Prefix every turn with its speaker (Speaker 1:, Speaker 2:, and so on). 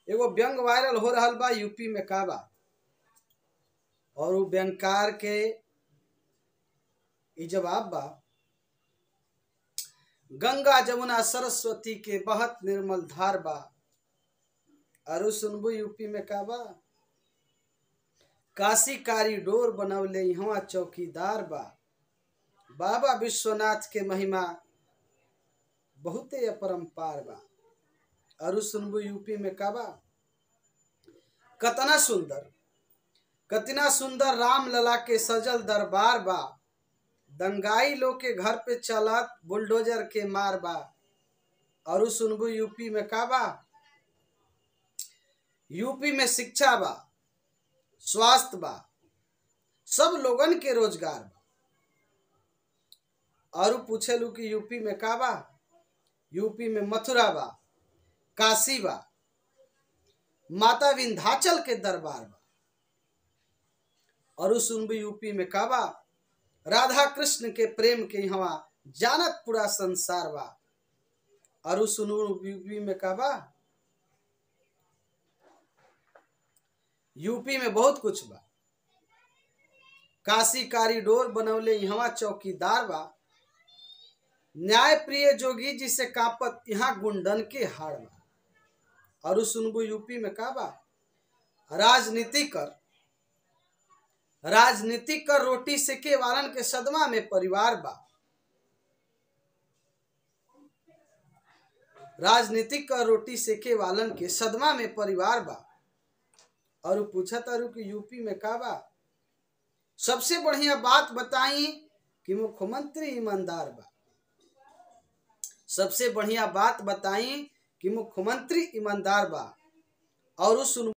Speaker 1: एगो व्यंग वायरल हो रहल बा यूपी में का बा और उ व्यंगकार के ई जवाब बा गंगा जमुना सरस्वती के बहत निर्मल धार बा अरु सुनबू यूपी में का बा काशी कारीडोर बनवले यहाँ चौकीदार बा बाबा विश्वनाथ के महिमा बहुते अपरंपार बा अरु सुनबू यूपी में का बा कतना सुंदर कतना सुंदर राम लला के सजल दरबार बा दंगाई लोग के घर पे चलत बुलडोजर के मार बा अरु सुनबू यूपी में का बा यूपी में शिक्षा बा स्वास्थ्य बा सब लोगन के रोजगार बा और पूछेलू कि यूपी में का बा यूपी में मथुरा बा काशी बा माता विंध्याचल के दरबार बा और सुनबू यूपी में का बा राधा कृष्ण के प्रेम के यहाँ जानत पूरा संसार बा और सुनू यूपी में का बा यूपी में बहुत कुछ बा काशी कारीडोर बनौले यहाँ चौकीदार बा न्याय प्रिय जोगी जी से कापत यहाँ गुंडन के हाड़ बा और सुनबू यूपी में का बा राजनीति कर राजनीति कर रोटी से के वालन के सदमा में परिवार बा राजनीतिक कर रोटी से के वालन के सदमा में परिवार बा और पूछा तारू कि यूपी में का बा सबसे बढ़िया बात बताई कि मुख्यमंत्री ईमानदार बा सबसे बढ़िया बात बताई कि मुख्यमंत्री ईमानदार बा और सुन